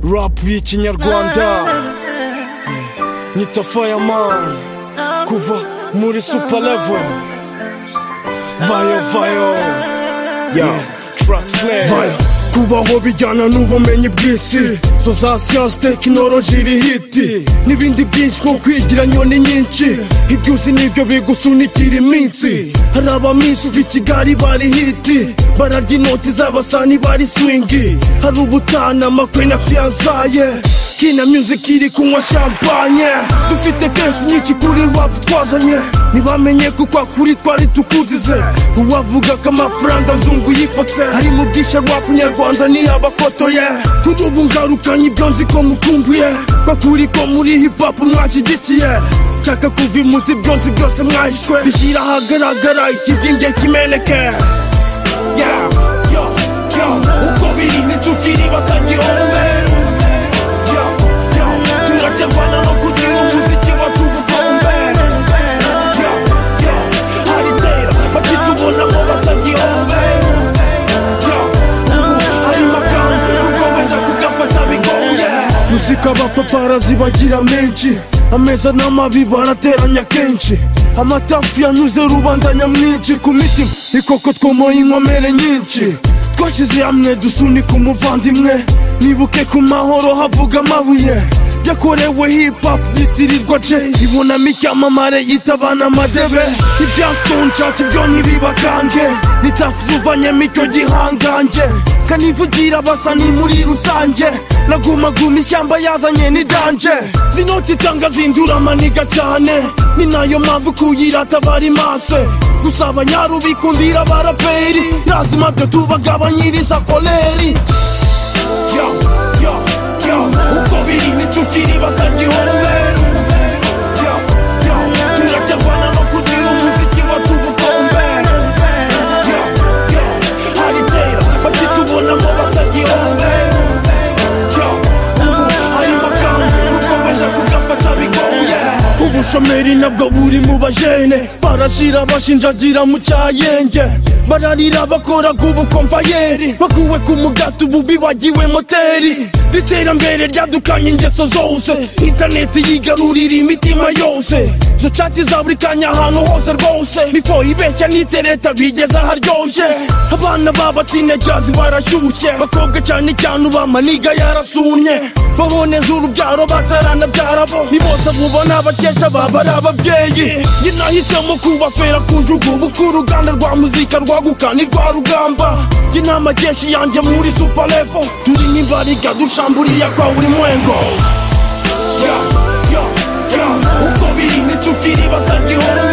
rap y'ikinyarwanda nyita fireman kuva muri super level vayo vayo yeah. track Vaya, kubaho bijyana n'ubumenyi bw'isi zo za siyansi tekinoloji irihiti n'ibindi byinshi nko kwigira nyoni nyinshi ibyo uzi nibyo bigusunikira iminsi hari abaminsi uva i kigali bari hiti bararya inoti z'abasani bari swingi hari ubutana amakwe na fiyanzaye kina music iri kunywa champagne dufite kenshi nyinshi kuri rap twazanye ntibamenye ko kwa kuri twari tukuzize uwavuga ko amafaranga nzungu yifotse hari mu bwisha rap nyarwanda ni abakotoye kuri ubu ngarukanye ibyo nzi ko mukumbuye kwa kuri ko muri hip hop mwashyigikiye nshaka kuva imuzi ibyo nzi byose mwahishwe bishyira ahagaragara ikibwinge kimeneke Yeah, yo, yo, uko biri n'inshuti ntibasangira umubero Yo, yo, turaterwana no kugira umuziki wacu ubukombe Yo, yo, hari kera bakitubonamo basangira umubero Yo, ubu hari magambo rugomeza kugafata bigoye muzika abapaparazi bagira menshi ameza n'amabi barateranya kenshi amatafu yanyuze rubanda nyamwinshi ku mitima ikoko twomoye inkomere nyinshi twashyize hamwe dusunika umuvandimwe nibuke ku mahoro havuga amabuye yakorewe hip hop yitirirwa je ibonamo icyamamare yitabana amadebe ibya stone church byo ntibibakange ni tafu zuvanyemo icyo gihangange kanivugira abasani muri rusange nagumaguma ishyamba yazanye ni danje zinoti itanga zindura amaniga cyane ni nayo mpamvu kuyirata bari mase gusa abanyarubikundira abaraperi lazima byo tubagabanyiriza koleri Yo, yo, yo, uko biri n'inshuti ntibasangira umubero Yo, yo, turaterwana no kugira umuziki wacu ubukombe Yo, yo, hari kera bakitubonamo basangira umubero Yo, ubu hari magambo rukomeza kugafata bigoye ubushomeri nabwo buri mu bajene barashira bashinjagira mu cyayenge bararira bakora k'ubukomvayeri bakuwe ku mugato ubu bibagiwe moteri iterambere ryadukanye ingeso zose interineti yigarurira imitima yose zo cati za buri kanya ahantu hose rwose bifo ibeshya n'itereta bigeze haryoshye abana b'abatinejazi barashyushye bakobwa cyane cyane uba maniga yarasunye baboneza urubyaro bataranabyara bo ni bose bubona bakesha baba ari ababyeyi njye nahisemo kubafera ku njugubu ko uruganda rwa muzika rwaguka ni rwa rugamba njye n'amajeshi yanjye muri supalevo turi nk'imbariga dushamburiye kwa ulimwengo Yo, yo, yo, uko biri n'inshuti ntibasangira umubero